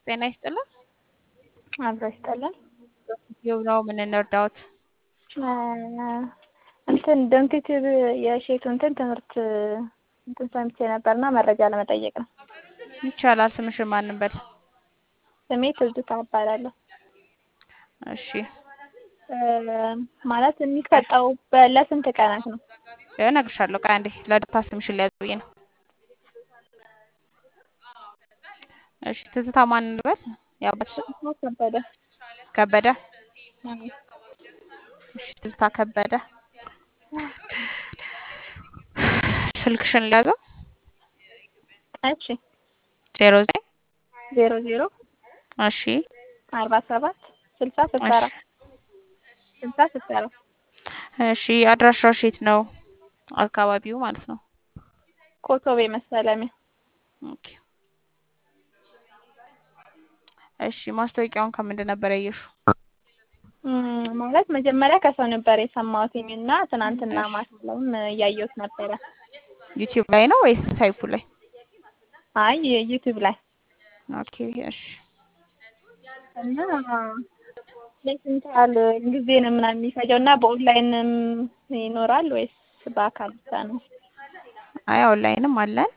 ጤና ይስጥልን። አብሮ ይስጠልን። ይኸው ነው ምን እንርዳዎት? እንትን ዶንኪቲቭ የሼቱ እንትን ትምህርት እንትን ሰምቼ ነበርና መረጃ ለመጠየቅ ነው። ይቻላል። ስምሽን ማን እንበል? ስሜ ትዝታ እባላለሁ። እሺ ማለት የሚሰጠው ለስንት ቀናት ነው? እነግርሻለሁ። ቆይ አንዴ ለዳታ ስምሽን ሊያዝ ብዬ ነው። እሺ ትዝታ ማን እንበል? ያባትሽ ከበደ ከበደ። እሺ ትዝታ ከበደ። ስልክሽን ሊያዘው እሺ ዜሮ ዘጠኝ ዜሮ ዜሮ እሺ አርባ ሰባት ስልሳ ስልሳ አራት ስልሳ ስልሳ አራት እሺ አድራሻሽ የት ነው? አካባቢው ማለት ነው። ኮቶቤ መሰለሚያ ኦኬ እሺ ማስታወቂያውን ከምንድን ነበር ያየሽው? ማለት መጀመሪያ ከሰው ነበር የሰማሁትኝ እና ትናንትና ማታም እያየሁት ነበረ። ዩቲዩብ ላይ ነው ወይስ ሳይፉ ላይ? አይ ዩቲዩብ ላይ ኦኬ እሺ እና ለስንት ያህል ጊዜ ነው ምናምን የሚፈጀው እና በኦንላይንም ይኖራል ወይስ በአካል ብቻ ነው? አይ ኦንላይንም አለን።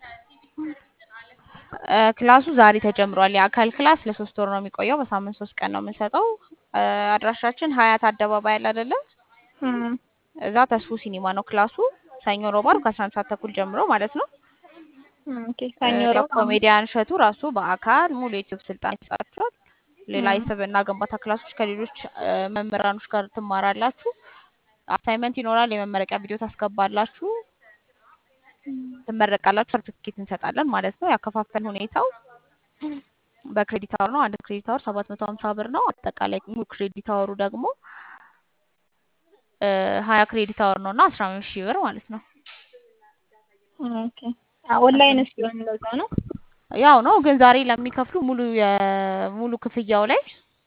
ክላሱ ዛሬ ተጀምሯል። የአካል ክላስ ለሶስት ወር ነው የሚቆየው። በሳምንት ሶስት ቀን ነው የምንሰጠው። አድራሻችን ሀያት አደባባይ አለ አይደለ? እዛ ተስፉ ሲኒማ ነው ክላሱ። ሰኞ፣ ሮብ፣ ዓርብ ከአስራ አንድ ሰዓት ተኩል ጀምሮ ማለት ነው። ኦኬ ሰኞ ሮብ ኮሜዲያን እሸቱ ራሱ በአካል ሙሉ የዩቲዩብ ስልጠና ይሰጣችኋል። ሌላ የስብዕና ግንባታ ክላሶች ከሌሎች መምህራኖች ጋር ትማራላችሁ። አሳይመንት ይኖራል። የመመረቂያ ቪዲዮ ታስገባላችሁ። ትመረቃላችሁ። ሰርቲፊኬት እንሰጣለን ማለት ነው። ያከፋፈል ሁኔታው በክሬዲት አወር ነው። አንድ ክሬዲት አወር ሰባት መቶ ሀምሳ ብር ነው። አጠቃላይ ሙሉ ክሬዲት አወሩ ደግሞ ሀያ ክሬዲት አወር ነው እና አስራ አምስት ሺህ ብር ማለት ነው። ኦኬ ኦንላይን ሲሆን እንደዛው ነው። ያው ነው ግን ዛሬ ለሚከፍሉ ሙሉ የሙሉ ክፍያው ላይ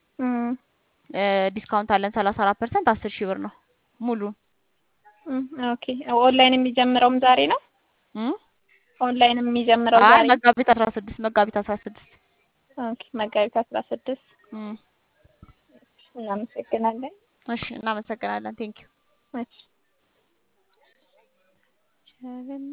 ዲስካውንት አለን ሰላሳ አራት ፐርሰንት አስር ሺህ ብር ነው ሙሉ ኦኬ ኦንላይን የሚጀምረውም ዛሬ ነው። ኦንላይን የሚጀምረው አይ ዛሬ መጋቢት አስራ ስድስት መጋቢት አስራ ስድስት ኦኬ መጋቢት አስራ ስድስት እናመሰግናለን። እሺ እናመሰግናለን። ቴንኪው እሺ